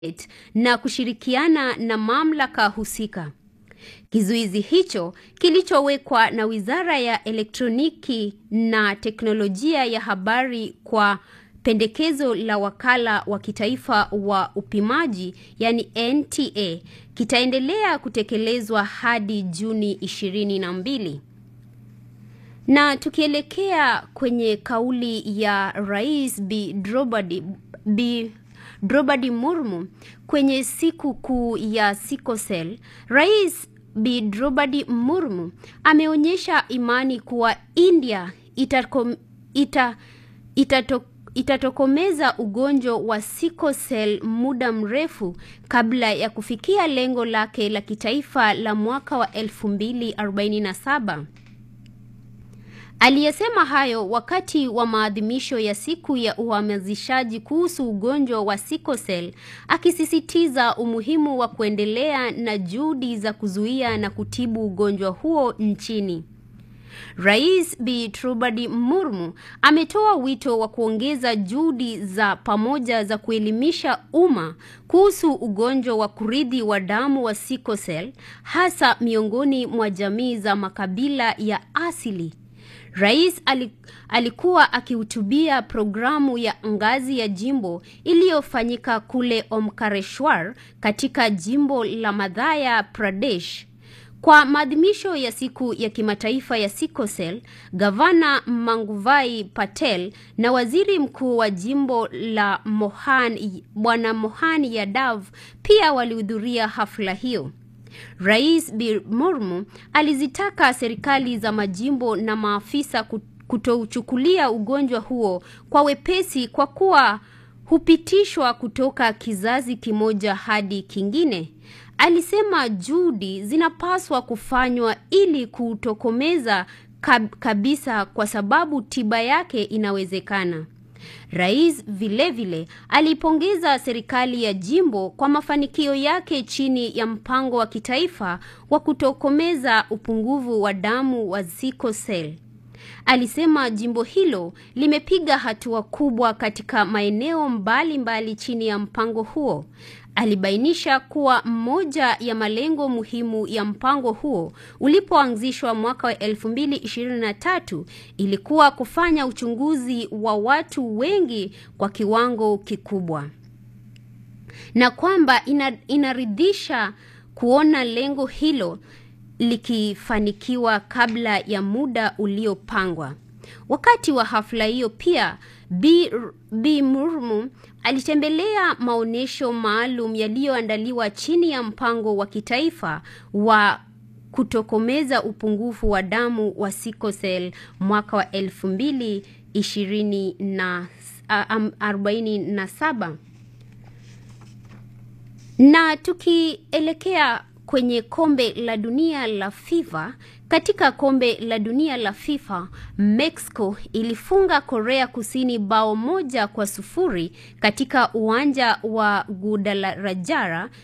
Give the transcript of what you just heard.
na kushirikiana na mamlaka husika. Kizuizi hicho kilichowekwa na Wizara ya Elektroniki na Teknolojia ya Habari kwa pendekezo la Wakala wa Kitaifa wa Upimaji yani NTA kitaendelea kutekelezwa hadi Juni ishirini na mbili. Na tukielekea kwenye kauli ya Rais Bi Drobadi, Bi Drobadi Murmu kwenye siku kuu ya Sikosel, Rais Bi Drobadi Murmu ameonyesha imani kuwa India itakom, ita, itato, itatokomeza ugonjwa wa sikosel muda mrefu kabla ya kufikia lengo lake la kitaifa la mwaka wa 2047. Aliyesema hayo wakati wa maadhimisho ya siku ya uhamasishaji kuhusu ugonjwa wa sikosel, akisisitiza umuhimu wa kuendelea na juhudi za kuzuia na kutibu ugonjwa huo nchini. Rais Bi Trubadi Murmu ametoa wito wa kuongeza juhudi za pamoja za kuelimisha umma kuhusu ugonjwa wa kurithi wa damu wa sikosel hasa miongoni mwa jamii za makabila ya asili. Rais alikuwa akihutubia programu ya ngazi ya jimbo iliyofanyika kule Omkareshwar katika jimbo la Madhya Pradesh. Kwa maadhimisho ya siku ya kimataifa ya sikosel, gavana Manguvai Patel na waziri mkuu wa jimbo la Mohan Bwana Mohan Yadav pia walihudhuria hafla hiyo. Rais Bi Murmu alizitaka serikali za majimbo na maafisa kutouchukulia ugonjwa huo kwa wepesi kwa kuwa hupitishwa kutoka kizazi kimoja hadi kingine. Alisema juhudi zinapaswa kufanywa ili kutokomeza kab kabisa kwa sababu tiba yake inawezekana. Rais vilevile alipongeza serikali ya jimbo kwa mafanikio yake chini ya mpango wa kitaifa wa kutokomeza upungufu wa damu wa sikosel. Alisema jimbo hilo limepiga hatua kubwa katika maeneo mbalimbali mbali chini ya mpango huo. Alibainisha kuwa moja ya malengo muhimu ya mpango huo ulipoanzishwa mwaka wa 2023 ilikuwa kufanya uchunguzi wa watu wengi kwa kiwango kikubwa, na kwamba ina, inaridhisha kuona lengo hilo likifanikiwa kabla ya muda uliopangwa. Wakati wa hafla hiyo pia Bi, Bi Murmu alitembelea maonyesho maalum yaliyoandaliwa chini ya mpango wa kitaifa wa kutokomeza upungufu wa damu wa sikosel mwaka wa elfu mbili ishirini na arobaini na saba na tukielekea kwenye kombe la dunia la FIFA. Katika kombe la dunia la FIFA, Mexico ilifunga Korea Kusini bao moja kwa sufuri katika uwanja wa Guadalajara